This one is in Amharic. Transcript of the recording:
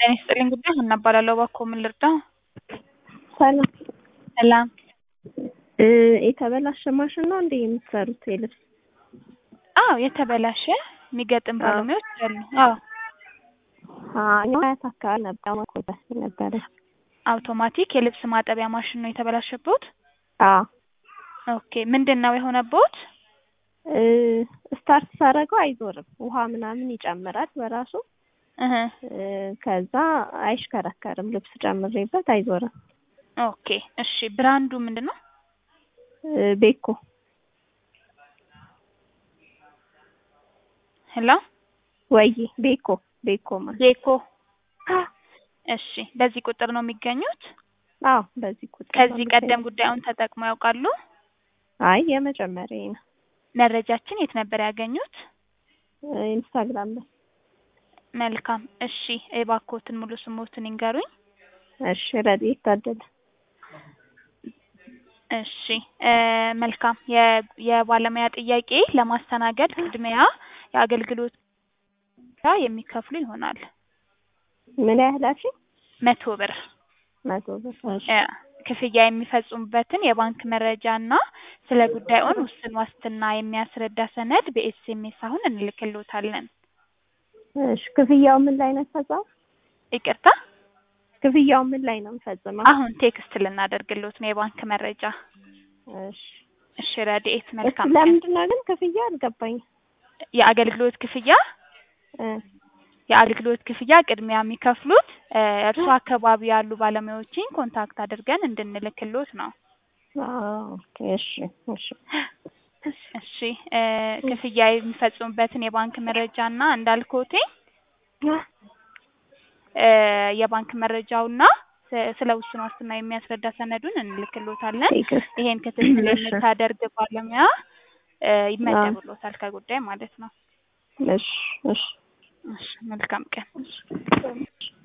ጤና ይስጥልኝ ጉዳይ ሀና እባላለሁ። እባክዎ ምን ልርዳው? ሰላም ሰላም። እ የተበላሸ ማሽን ነው እንዴ የምትሰሩት የልብስ? አዎ የተበላሸ የሚገጥም ባለሙያዎች አሉ። አዎ እኛ አያት አካባቢ ነበር ማቆጣት ነበረ። አውቶማቲክ የልብስ ማጠቢያ ማሽን ነው የተበላሸብዎት? አዎ ኦኬ ምንድን ነው የሆነብዎት? እ ስታርት ሳደርገው አይዞርም። ውሃ ምናምን ይጨምራል በራሱ እህ እ ከዛ አይሽከረከርም። ልብስ ጨምሬበት አይዞርም። ኦኬ እሺ ብራንዱ ምንድን ነው? እ ቤኮ ሄሎ ወይ ቤኮ ቤኮ ማለት ቤኮ እሺ በዚህ ቁጥር ነው የሚገኙት? አዎ በዚህ ቁጥር ነው ከዚህ ቀደም የምገኘው። ጉዳዩን ተጠቅመው ያውቃሉ? አይ የመጀመሪያዬ ነው። መረጃችን የት ነበር ያገኙት? እ ኢንስታግራም ላይ መልካም እሺ እባክዎትን ሙሉ ስሞትን ይንገሩኝ? እሺ ረድኤት ታደለ እሺ እ መልካም የ- የባለሙያ ጥያቄ ለማስተናገድ ቅድሚያ የአገልግሎት ክፍያ የሚከፍሉ ይሆናል። ምን ያህል አልሽኝ? መቶ ብር መቶ ብር እሺ እ ክፍያ የሚፈጽሙበትን የባንክ መረጃ እና ስለ ጉዳዩን ውስን ዋስትና የሚያስረዳ ሰነድ በኤስኤምኤስ አሁን እንልክልዎታለን። እሺ ክፍያው ምን ላይ ነው የተፈጸመው? ይቅርታ ክፍያው ምን ላይ ነው የምፈጽመው? አሁን ቴክስት ልናደርግልዎት ነው የባንክ መረጃ። እሺ እሺ ረድኤት እሺ መልካም ቀን። ለምንድን ነው ግን ክፍያ አልገባኝም። የአገልግሎት ክፍያ እ የአገልግሎት ክፍያ ቅድሚያ የሚከፍሉት እ እርሶ አካባቢ ያሉ ባለሙያዎችን ኮንታክት አድርገን እንድንልክልዎት ነው። አዎ ኦኬ እሺ እሺ እሺ እ ክፍያ የሚፈጽሙበትን የባንክ መረጃ እና እንዳልኩት እ የባንክ መረጃውና ስ- ስለ ውስን ዋስትና የሚያስረዳ ሰነዱን እንልክልዎታለን። ቴክስት ይሄን ክትትል እሺ የምታደርግ ባለሙያ እ ይመደብልዎታል ከጉዳይ ማለት ነው። እሺ እሺ እሺ መልካም ቀን።